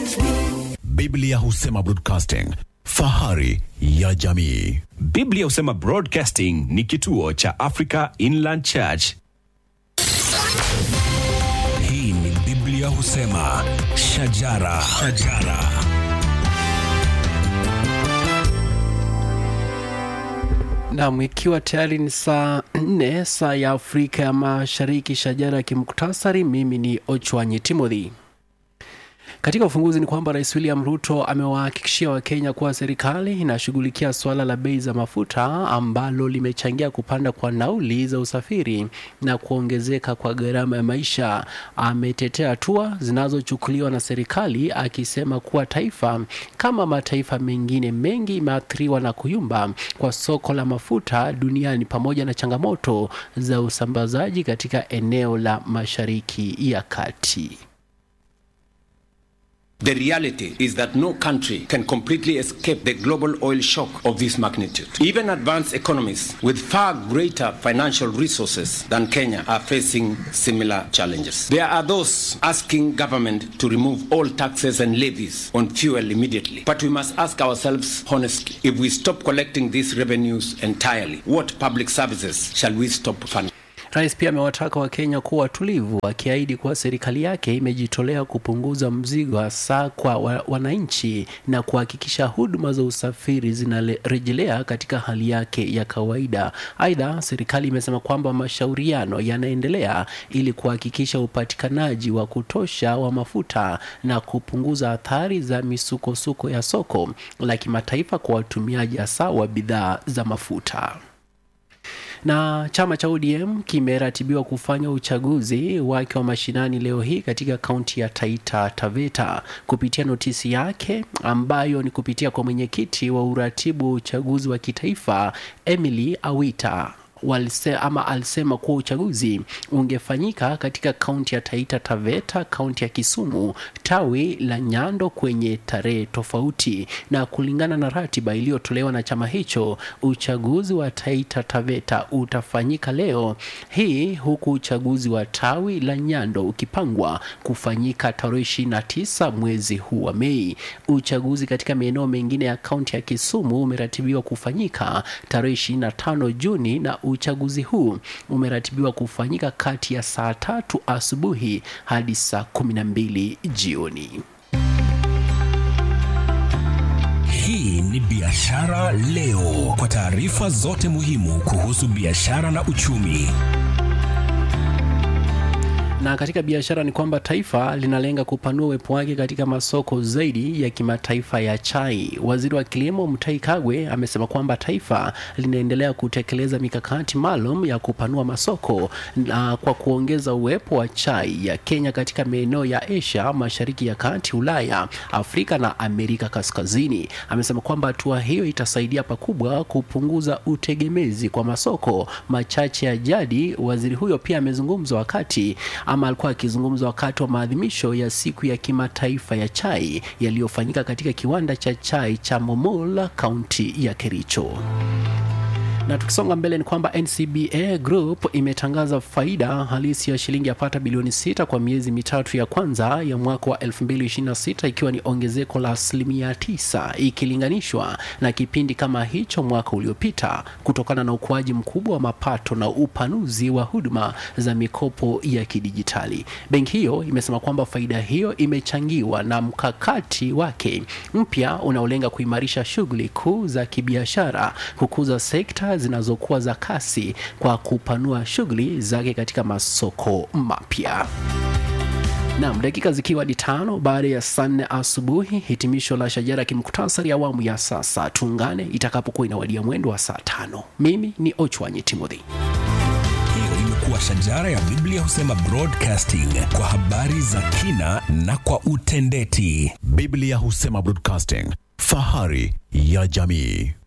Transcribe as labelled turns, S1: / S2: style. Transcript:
S1: Biblia husema broadcasting, fahari ya jamii.
S2: Biblia husema Broadcasting ni kituo cha Africa Inland Church.
S3: Hii ni Biblia husema shajara, shajara.
S4: Nam, ikiwa tayari ni saa nne saa ya Afrika ya Mashariki, shajara ya kimuktasari. Mimi ni Ochwanyi Timothy. Katika ufunguzi ni kwamba Rais William Ruto amewahakikishia Wakenya kuwa serikali inashughulikia suala la bei za mafuta ambalo limechangia kupanda kwa nauli za usafiri na kuongezeka kwa gharama ya maisha. Ametetea hatua zinazochukuliwa na serikali akisema kuwa taifa kama mataifa mengine mengi imeathiriwa na kuyumba kwa soko la mafuta duniani pamoja na changamoto za usambazaji katika eneo la Mashariki ya Kati.
S5: The reality is that no country can completely escape the global oil shock of this magnitude. Even advanced economies with far greater financial resources than Kenya are facing similar challenges. There are those asking government to remove all taxes and levies on fuel immediately. But we must ask ourselves honestly, if we stop collecting these revenues entirely, what public services shall we stop funding?
S4: Rais pia amewataka Wakenya kuwa watulivu, akiahidi kuwa serikali yake imejitolea kupunguza mzigo hasa kwa wa- wananchi na kuhakikisha huduma za usafiri zinarejelea katika hali yake ya kawaida. Aidha, serikali imesema kwamba mashauriano yanaendelea ili kuhakikisha upatikanaji wa kutosha wa mafuta na kupunguza athari za misukosuko ya soko la kimataifa kwa watumiaji hasa wa bidhaa za mafuta na chama cha ODM kimeratibiwa kufanya uchaguzi wake wa mashinani leo hii katika kaunti ya Taita Taveta kupitia notisi yake ambayo ni kupitia kwa mwenyekiti wa uratibu wa uchaguzi wa kitaifa Emily Awita walise, ama alisema kuwa uchaguzi ungefanyika katika kaunti ya Taita Taveta, kaunti ya Kisumu, tawi la Nyando kwenye tarehe tofauti. Na kulingana na ratiba iliyotolewa na chama hicho, uchaguzi wa Taita Taveta utafanyika leo hii, huku uchaguzi wa tawi la Nyando ukipangwa kufanyika tarehe 29 mwezi huu wa Mei. Uchaguzi katika maeneo mengine ya kaunti ya Kisumu umeratibiwa kufanyika tarehe 25 Juni na uchaguzi huu umeratibiwa kufanyika kati ya saa tatu asubuhi hadi saa 12 jioni.
S3: Hii ni Biashara Leo, kwa taarifa zote muhimu kuhusu biashara na uchumi.
S4: Na katika biashara ni kwamba taifa linalenga kupanua uwepo wake katika masoko zaidi ya kimataifa ya chai. Waziri wa kilimo Mutahi Kagwe amesema kwamba taifa linaendelea kutekeleza mikakati maalum ya kupanua masoko na kwa kuongeza uwepo wa chai ya Kenya katika maeneo ya Asia, Mashariki ya Kati, Ulaya, Afrika na Amerika Kaskazini. Amesema kwamba hatua hiyo itasaidia pakubwa kupunguza utegemezi kwa masoko machache ya jadi. Waziri huyo pia amezungumza wakati ama alikuwa akizungumza wakati wa maadhimisho ya siku ya kimataifa ya chai yaliyofanyika katika kiwanda cha chai cha Momol, kaunti ya Kericho na tukisonga mbele ni kwamba NCBA Group imetangaza faida halisi ya shilingi yapata bilioni sita kwa miezi mitatu ya kwanza ya mwaka wa 2026 ikiwa ni ongezeko la asilimia tisa ikilinganishwa na kipindi kama hicho mwaka uliopita kutokana na ukuaji mkubwa wa mapato na upanuzi wa huduma za mikopo ya kidijitali. Benki hiyo imesema kwamba faida hiyo imechangiwa na mkakati wake mpya unaolenga kuimarisha shughuli kuu za kibiashara, kukuza sekta zinazokuwa za kasi kwa kupanua shughuli zake katika masoko mapya. Naam, dakika zikiwa ni tano baada ya saa nne asubuhi, hitimisho la shajara kimuktasari awamu ya sasa. Tuungane itakapokuwa inawadia mwendo wa saa tano. Mimi ni Ochwanyi Timothy.
S3: Hiyo imekuwa shajara ya Biblia husema broadcasting kwa habari za kina na kwa utendeti.
S1: Biblia husema broadcasting, fahari ya jamii.